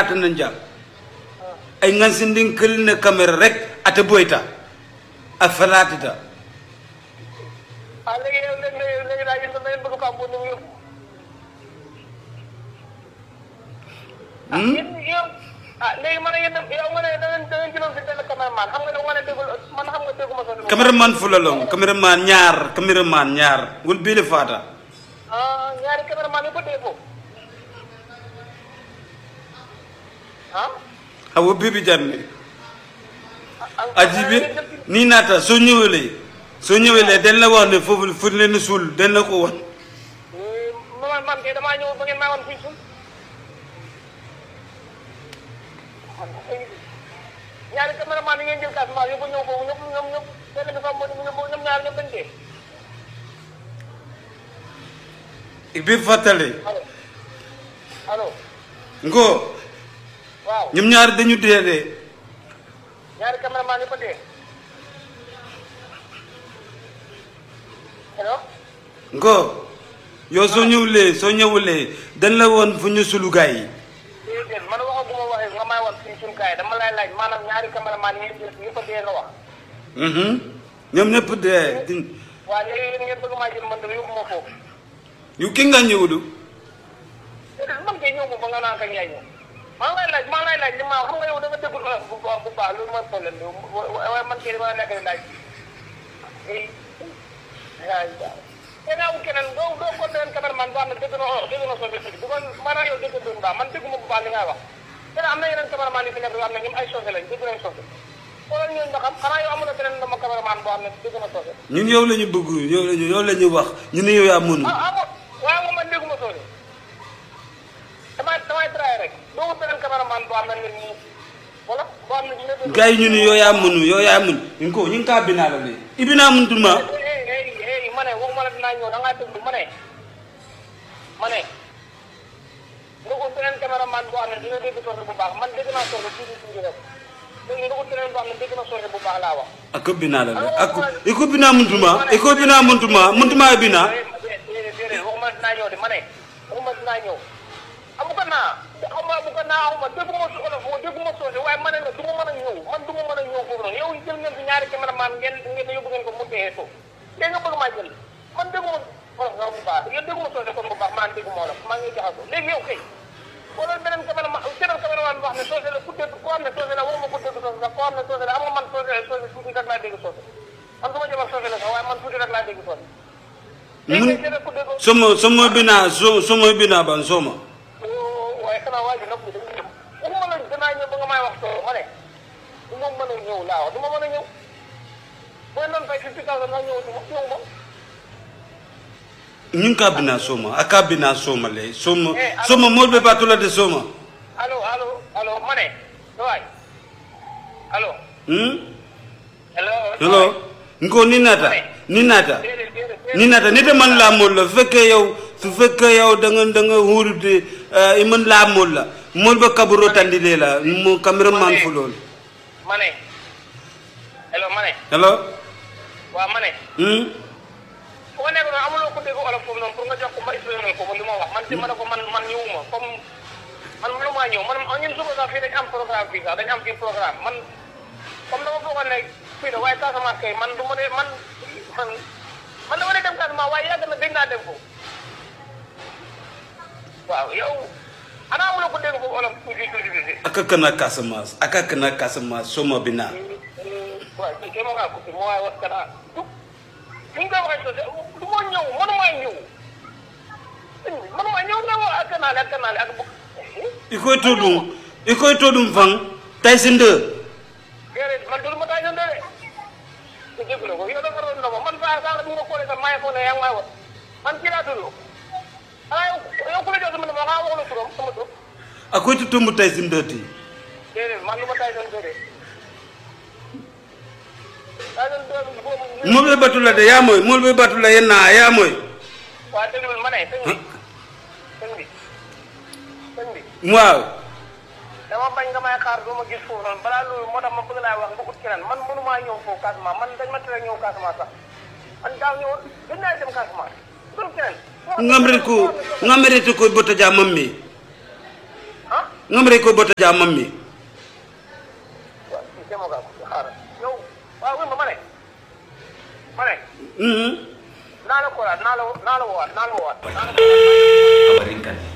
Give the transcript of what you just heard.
atana jam ay ngansindin kelne camera rek ata boyta a falatita ah léegi yow léegi léegi léegi daal yéen da ngeen bëgg Pape Mbodj ñu yóbbu. ah yéen yow ah léegi man yéen yow nga ne da ngeen da ngeen jëloon si benn cameraman xam nga ne nga ne déggul man xam nga dégguma sa. cameraman fulalong cameraman ñaar cameraman ñaar wol bile fata ah ñaari cameraman yi ko dee foofu. ah. awo bibi janne ah ajibi ni nata so ñëwele so ñëwele den la wax ne fofu fu leen sul den la ko won man man kay damaa ñëw ba ngeen maa woon fii suuf. ñaari cameraman yi ngeen jël Casamance yóbbu ñëw foofu ñoom ñoom ñoom benn bi Pape Mbodj ñoom ñoom ñaar ñoom dañ dee. bi fatale allo allo ngo waaw ñoom ñaar dañu dee de ñaari cameraman yi ko dee. allo. ngo yow soo ñëwulee soo ñëwulee dañ la woon fu ñu sulu gaay yi déedéet man waxaguma waxee nga may wax fii suñu kaay dama lay laaj maanaam ñaari cameraman yi ngeen jël ñu ko dee nga wax. mhm ñoom ñëpp dee di- waa léegi yéen ngeen bëgg maa jël man de yóbbu ma foofu. yu ki nga ñëwulu déedéet man kay ñëw ma ba nga naan kañ yaay ñëw. maa ngi lay laaj maa ngi lay laaj li ma xam nga yow da nga déggul olof bu baax bu baax loolu mooy problème bi waaye man kay dama nekk di laaj. eh yaa ngi baax. keneen wu keneen doo doo ko beneen cameraman boo xam ne dégg na olof dégg na soose tuuti bu ko maanaam yow dégg doon baax man dégguma bu baax li ngay wax. keneen am na yeneen cameraman yu fi nekk yoo xam ne ñoom ay soose lañ dégg nañ soose. xoolal ñooñu nga xam xanaa yow amul na beneen dama cameraman boo xam ne dégg na soose. ñun yow la ñu bëgg yow la ñu yow la ñu wax ñu ne yow yaa mënu ah ah bon waaye moom man dégguma soose. damay damay traité rek doo ko beneen cameraman boo xam ne nit ñi wala boo xam ne dina dégg. gars yi ñu ne yow yaa mënu yow yaa mënu ñu ko ñu ngi kaa binaa la de ibinaa mëntuma eh eh eh ma ne waxuma la dinaa ñëw da ngaa déglu ma ne ma ne nga ko beneen cameraman boo xam ne dina dégg soose bu baax man dégg naa soose tuuti tuuti rek léegi nga ko beneen boo xam ne dégg na soose bu baax laa wax. ako binaa la de ako iko binaa mëntuma iko binaa mëntuma mëntuma binaa déedéet déedéet waxuma dinaa ñëw de ma ne waxuma dinaa ñëw amu ko naa xam nga amu ko naa xaw ma dégguma su olof moo dégguma soose waaye ma ne la du ma mën a ñëw man du ma mën a ñëw foofu noonu yow jël ngeen fi ñaari cameraman ngeen ngeen yóbbu ngeen ko mu dee suuf léegi nga bëgg maa jël man dégguma olof nga bu baax yéen dégguma soose kon bu baax maa dégguma olof maa ngi jaxasoo léegi yow kay wala beneen cameraman beneen cameraman boo xam ne soose la ku dégg koo xam ne soose la waxuma ku dégg soose sax koo xam ne soose la am nga man soose soose tuuti rek laa dégg soose man su ma jëmal soose la sax waaye man tuuti rek laa dégg soose léegi nag keneen ku dégg somo somo binaa so somo binaa ban soma waaye xanaa waa ji nag bi dañuy ñëw waxuma la danaa ñëw ba nga may wax soo ma ne du ma mën a ñëw laa wax du ma mën a ñëw booy noonu fay fifty thousand nga ñëw du ma ñëw ma ñu ngi kaa binaa soma a kaa binaa soma le soma Eh, alors- soma mool be baatula de soma allo allo allo ma ne waay allo hmm allo hello nko ni nata ni nata déedéet déedéet ni nata ni de man laa mool la su fekkee yow su fekkee yow da nga da nga huurute i man laa mool la mool ba kaburo tandile la mo cameraman fu lool ma ne allo ma ne hello waaw ma ne hmm fu nga nekk noonu amuloo ko dégg olof foofu noonu pour nga jox ko ma expliqué ko li ma wax man ci ma ne ko man man ñëwuma comme man mënu maa ñëw man ñun suba sax fii dañ am programme fii sax dañ am fii programme man comme dama foogoon ne fii la waaye Casamance kay man du ma ne man man man dama ne dem Casamance waaye yàgg na dégg naa dem foofu waaw yow ana amuloo ko dégg foofu olof tuuti tuuti tuuti aka kana Casamance aka kana Casamance soma binaa waaw kii kay ma ngaa coupé ma waaye wax kana ni nga ko waxee sosé du ma ñëw mënumaa ñëw mënumaa ñëw ne ma ak kanaale ak kanaale ak bu i koy to ɗum i koy to ɗum fan Tyson 2 déedéet man dul ma taa ñëw de ku jéggu la ko yow dafa doon ndoma man saa saa bu nga koolee sax maa ngi foog ne yaa ngi may wax man kii laa tudd xanaa yow yow ku la jox sama numéro xanaa waxu la turam sama tur a koy to tombo Tyson 2 ti déedéet man lu ma taa ñëw de taa ñëw de boobu mool be batula de yaa moy mool be batula yenna yaa moy waa déglul ma ne sëñ bi sëñ bi sëñ bi waaw dama bañ nga may xaar doo ma gis foofu noonu balaa loolu moo tax ma bëgg laa wax nga ut keneen man mënumaa ñëw foofu Casamance man dañ ma tere ñëw Casamance sax man daaw ñëwoon dañ naa dem Casamance dul keneen ngamre ko ngamre to koy bota ja mamme ah ngamre ko bota ja mammi waaw kii demoo kaa xaaral yow waaw wuy ma ma ne ma ne mhm naa la ko naa la naa la woowaat naa la woowaat Amarinkan.